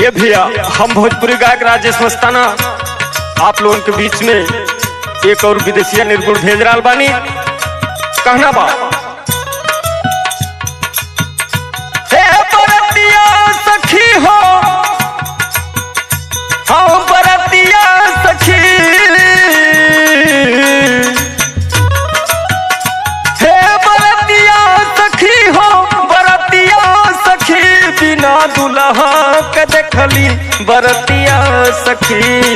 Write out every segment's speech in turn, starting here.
ये भैया हम भोजपुरी गायक राजेश मस्ताना आप लोगों के बीच में एक और विदेशिया निर्गुण भेज रहा बानी कहना बा हे बरतिया सखी हो हाँ बरतिया सखी हे बरतिया सखी हो बरतिया सखी बिना दुल्हा के देखली बरतिया सखी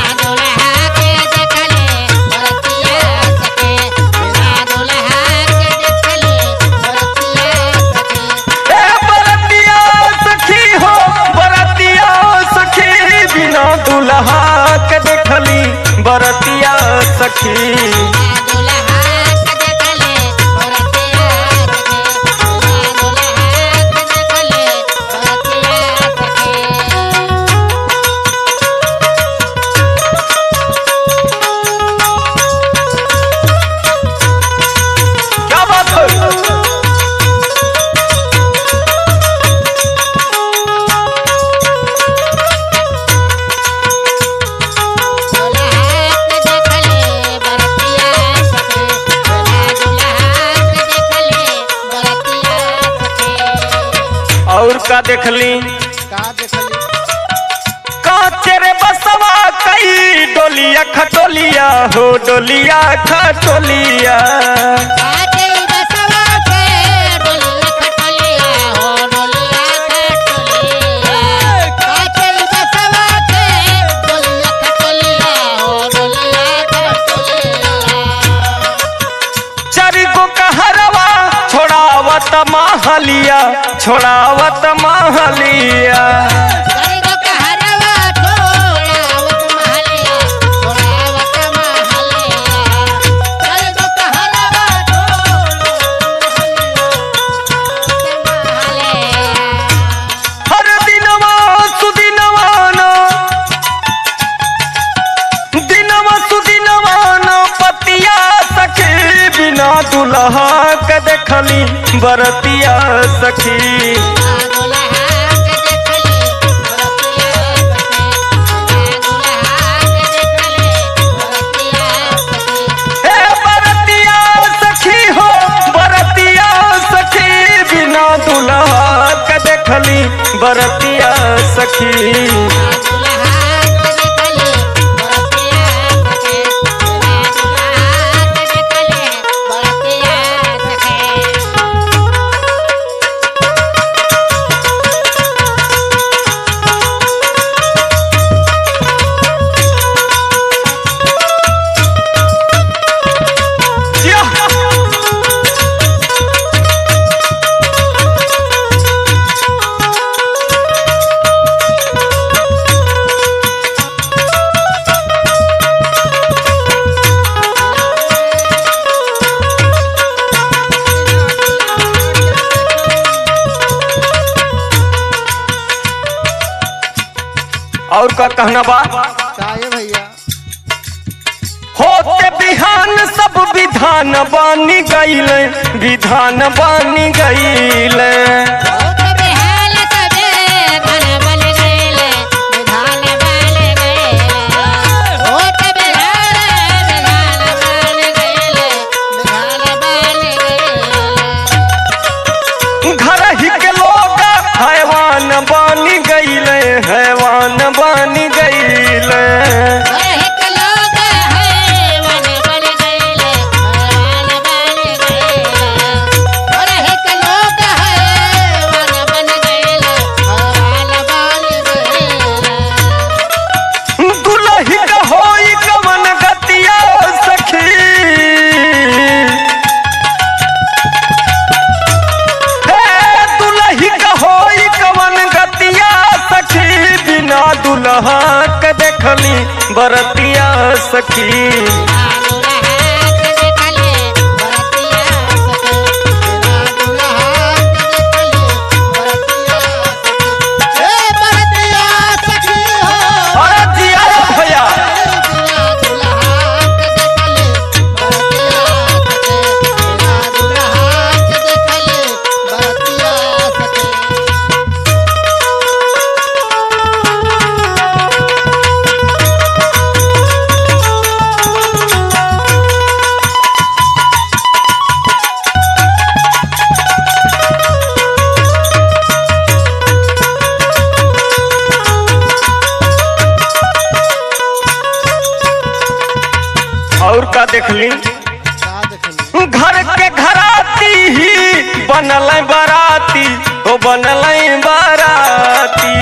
हे बरतिया सखी हो बरतिया सखी बिना दुल्हा के देखली बरतिया सखी क्या बात है और का देखली का देखली कांचे रे बसवा कई डोलिया खटोलिया हो डोलिया खटोलिया चारि गो कहरवा छोड़ावत महलिया छोड़ावत महलिया हर दिनवा सुदिनवा न दिनवा सुदिनवा न पतिया सखी बिना दुल्हा के देखली बरतिया सखी हे बरतिया सखी हो बरतिया सखी बिना दुल्हा के देखली बरतिया सखी या! और का कहना बा का ये भैया होते बिहान सब विधान बानी गईले विधान बानी गईले घर ही के लोग हैवान बानी गईले हैवान बानी गईले दुलही का होई कवन गतिया सखी हे दुलही का होई कवन गतिया सखी बिना दुल्हा के देखली बरतिया सखी अरे जिया भैया बरतिया देखली का देखली घर के घराती ही बनल बराती ओ बनल बराती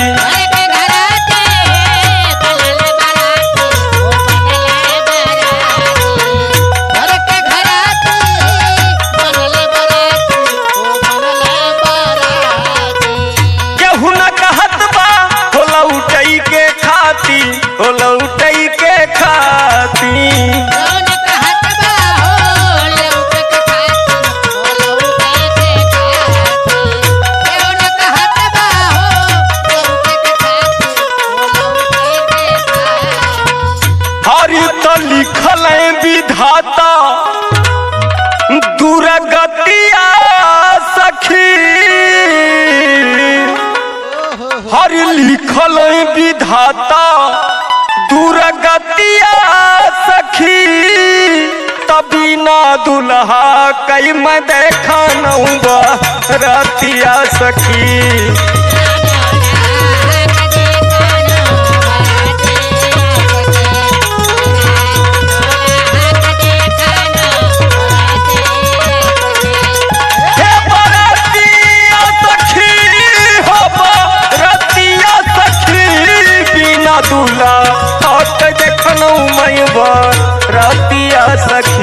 घर के घराती बनल बराती ओ बनल बराती केहू न कहत बा हो लौटई के खाती हो लौटई के खाती कौन कहत बा हो लौट के खाती हो लौट के खाती कौन कहत बा हो लौट के खाती हो लौट के खाती हरि तो लिखल है विधाता दुर्गतिया सखी हर लिखल है विधाता दुर्गतिया सखी तभी ना दुल्हा कई मैं देखा रतिया सखी हे बरतिया सखी हो बरतिया सखी बिना दूल्हा हट देखलऊ मैं बरतिया सखी